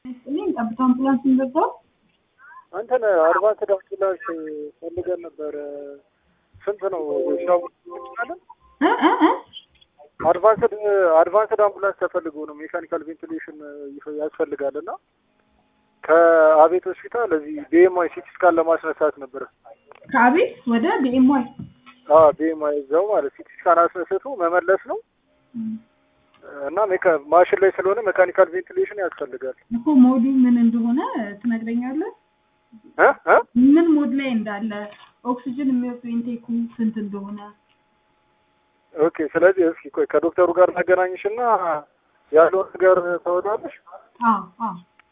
እኔም ጠብታ አምቡላንስ የሚበዛው አንተን አድቫንስ ዳምቡላንስ ፈልገን ነበር። ስንት ነው ሻው እንችላለን? እ እ እ አድቫንስድ አድቫንስድ አምቡላንስ ተፈልጎ ነው ሜካኒካል ቬንቲሌሽን ያስፈልጋል እና ከአቤት ሆስፒታል እዚህ ቢኤምአይ ሲቲ ስካን ለማስነሳት ነበረ። ከአቤት ወደ ቢኤምዋይ አዎ ቢኤምአይ እዛው ማለት ሲቲ ስካን አስነስቶ መመለስ ነው እና ሜካ- ማሽን ላይ ስለሆነ ሜካኒካል ቬንቲሌሽን ያስፈልጋል። እኮ ሞዱ ምን እንደሆነ ትነግረኛለህ? እ እ ምን ሞድ ላይ እንዳለ ኦክሲጅን የሚወጡ ኢንቴኩ ስንት እንደሆነ ኦኬ። ስለዚህ እስኪ ቆይ ከዶክተሩ ጋር ላገናኝሽ እና ያለውን ነገር ታወጣለሽ። አዎ አዎ